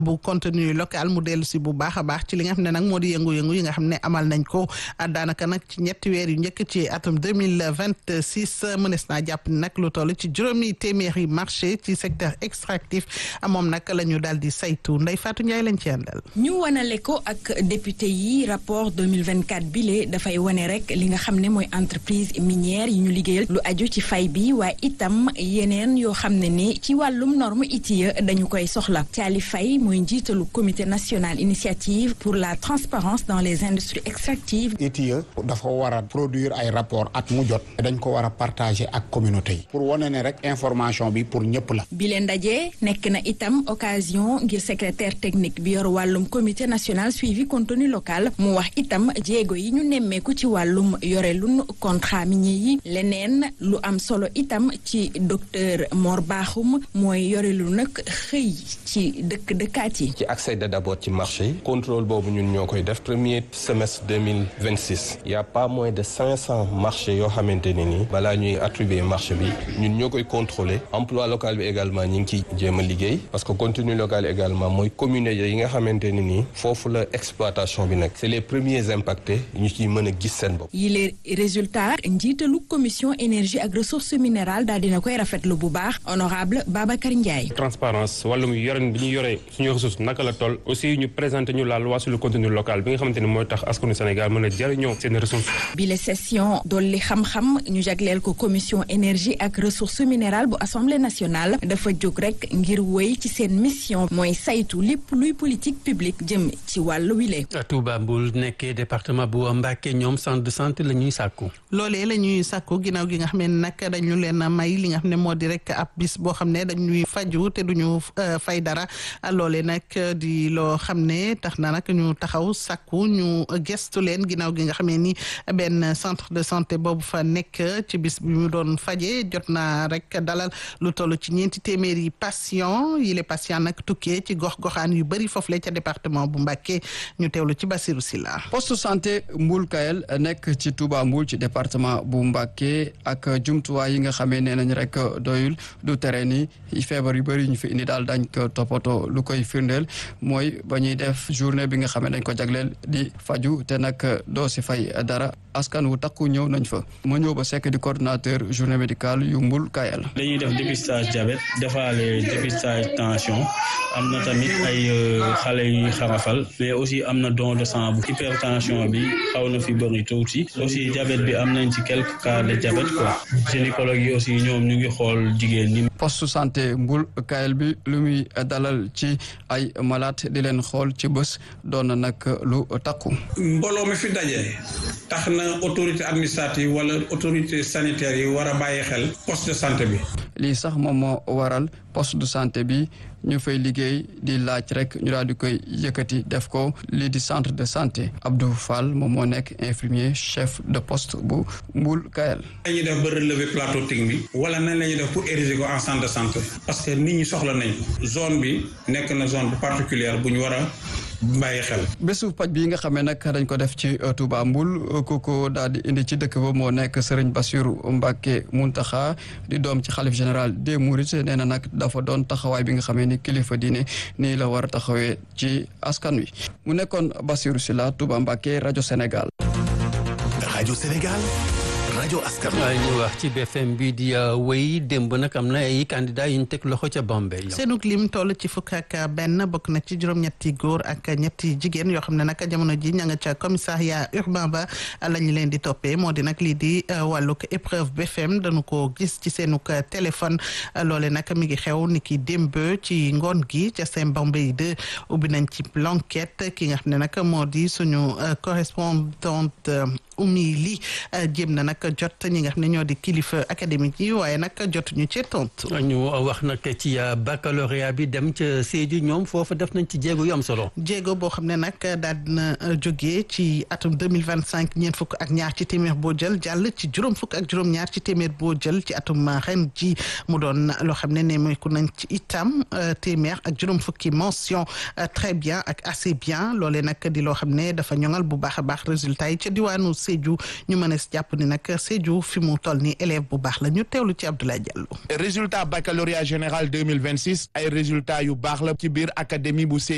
bu contenu local mu dellu si bu baax a baax ci li nga xam ne nag moo di yëngu-yëngu yi nga xam ne amal nañ ko daanaka nag ci ñetti weer yu njëkk ci atum deux mille vingt six mënees naa jàpp ni nag lu toll ci juróomi téeméeri marché ci secteur extractif moom nag la ñu daal di saytu Ndeye Fatou Ndiaye lañ ci àndal. ñu wanale ko ak député yi rapport deux mille vingt quatre bile dafay wane rek li nga xam ne mooy entreprise minière yi ñu liggéeyal lu aju ci fay bi waaye itam yeneen yoo xam ne ni ci wàllum norme ITIE dañu koy soxla Thiali Faye mooy njiitalu comité national initiative pour la transparence dans les industries extractives ITIE dafa war a produire ay rapport at mu jot dañ ko war a partager ak communauté yi pour wane ne rek information bi pour ñëpp la bi leen ndaje nekk na itam occasion ngir secrétaire technique bi yor wàllum comité national suivi contenu local mu wax itam jéego yi ñu nemmeeku ci wàllum yorelun contrat minier yi leneen lu am solo itam ci docteur Mor Bakhoum mooy yorelu nag xëy ci dëkk dëkkaat yi ci accéder d'abord ci marché yi contrôle boobu ñun ñoo koy def premier semestre deux mille vingt six y a pas moins de cinq cent marchés yoo xamante ne nii balaa ñuy attribuer marché bi ñun ñoo koy contrôler emploi local bi également ñu ngi ciy jéem a liggéey parce que contenu local également mooy communauté yi nga xamante ne nii foofu la exploitation bi nag c'est les premiers impactés ñu ciy mën a gis seen bopp. yi les résultats njiitalu commission énergie ak ressources minérales daal dina koy rafetlu bu baax honorable Babacar Ndiaye. transparence wàllum yoren bi ñu yoree suñu ressource naka la toll aussi ñu présenté ñu la loi sur le contenu local bi nga xamante ne mooy tax askanu Sénégal mën a jëriñoo seen ressources. bile session dolli xam-xam ñu jagleel ko commission énergie ak ressources minérales bu assemblée nationale dafa jóg rek ngir wéy ci seen mission mooy saytu lépp luy politique publique jëm ci wàllu wile. Touba Mboul nekkee département bu Mbacké ñoom centre de santé la ñuy sàkku. loolee la ñuy sàkku ginnaaw gi nga xam ne nag dañu leen a may li nga xam ne moo di rek ab bis boo xam ne dañuy faju te duñu fay dara loolee nag di loo xam ne tax na nag ñu taxaw sàkku ñu gestu leen ginnaaw gi nga xam ne ni benn centre de santé boobu fa nekk ci bis bi mu doon faje jot na rek dalal lu toll ci ñeenti téeméeri patient yi les patients nag tukkee ci gox-goxaan yu bëri foofu la ca département bu Mbacké ñu teewlu ci Basirou Silla poste santé Mboul Kayel nekk ci Touba Mboul ci département bu Mbacké ak jumtuwaay yi nga xamee nee nañ rek doyul du tere ni feebar yu bëri ñu fi indi daal dañ ko toppatoo lu koy firndeel mooy ba ñuy def journée bi nga xamee dañ ko jagleel di faju te nag doo si fay dara askan wu takku ñëw nañ fa ma ñëw ba sekk di coordonnateur journée médicale yu Mboul Kayel dañuy def dépistage diabète defaale dépistage tension am na tamit ay xale yu xarafal mais aussi am na don de sang bu hypertension bi xaw na fi bëri tuuti aussi diabète bi am nañ ci quelques cas de diabète quoi gynécologue yi aussi ñoom ñu ngi xool jigéen ñi. poste santé Mboul Kayel bi lu muy dalal ci ay malade di leen xool ci bés doon na nag lu takku. mbooloo mi fi daje tax na autorité administrative wala autorité sanitaire yi war a bàyyi xel poste de santé bi. lii sax moom moo waral poste de santé bi ñu fay liggéey di laaj rek ñu daal di koy yëkkati def ko lii di centre de santé Abdou Fall moom moo nekk infirmier chef de poste bu Mboul Kayel. nañuy def ba relever plateau technique wala nañ la ñuy def pour ériger ko en centre de santé parce que nit ñi soxla nañ ko zone bi nekk na zone bu particulière bu ñu war a bàyyi xel. bésu paj bi nga xamee nag dañ ko def ci Touba Mboul kooku daal di indi ci dëkk ba moo nekk Serigne Bassirou Mbacké Mountakha di doom ci xalif général des Mourides nee na nag dafa doon taxawaay bi nga xamee ni kilifa diine nii la war a taxawee ci askan wi mu nekkoon Bassirou Sylla Touba Mbacké rajo Sénégal. rajo Sénégal. rajo askan waaye ñu wax ci BFM bi di wéy démb nag am na ay candidat yu ñu teg loxo ca Bambey. seenug lim toll ci fukk ak benn bokk na ci juróom-ñetti góor ak ñetti jigéen yoo xam ne nag jamono ji ña nga ca commissariat urbain ba la ñu leen di toppee moo di nag lii di wàllug épreuve BFM dañu ko gis ci seenug téléphone loole nag mi ngi xew ni ki démb ci ngoon gi ca seen Bambey de ubbi nañ ci l'enquête ki nga xam ne nag moo di suñu correspondante Oumy Ly jéem na nag jot ñi nga xam ne ñoo di kilifa académique yi waaye nag jotuñu ci tontu. ñu wax nag ci baccalauréat bi dem ca Sédhiou ñoom foofu def nañ ci jéego yu am solo. jéego boo xam ne nag daal dina jógee ci atum deux mille vingt cinq ñeent fukk ak ñaar ci téeméer boo jël jàll ci juróom fukk ak juróom-ñaar ci téeméer boo jël ci atum ren ji mu doon loo xam ne nemmeeku nañ ci itam téeméer ak juróom fukki mention très bien ak assez bien loolee nag di loo xam ne dafa ñoŋal bu baax a baax résultat yi ca diwaanu Sédhiou ñu mën a jàpp ni nag Sédhiou fi mu toll ni élève bu baax la ñu teewlu ci Abdoulaye Diallo. résultat baccalauréat général 2026 ay résultats yu baax la ci biir académie bu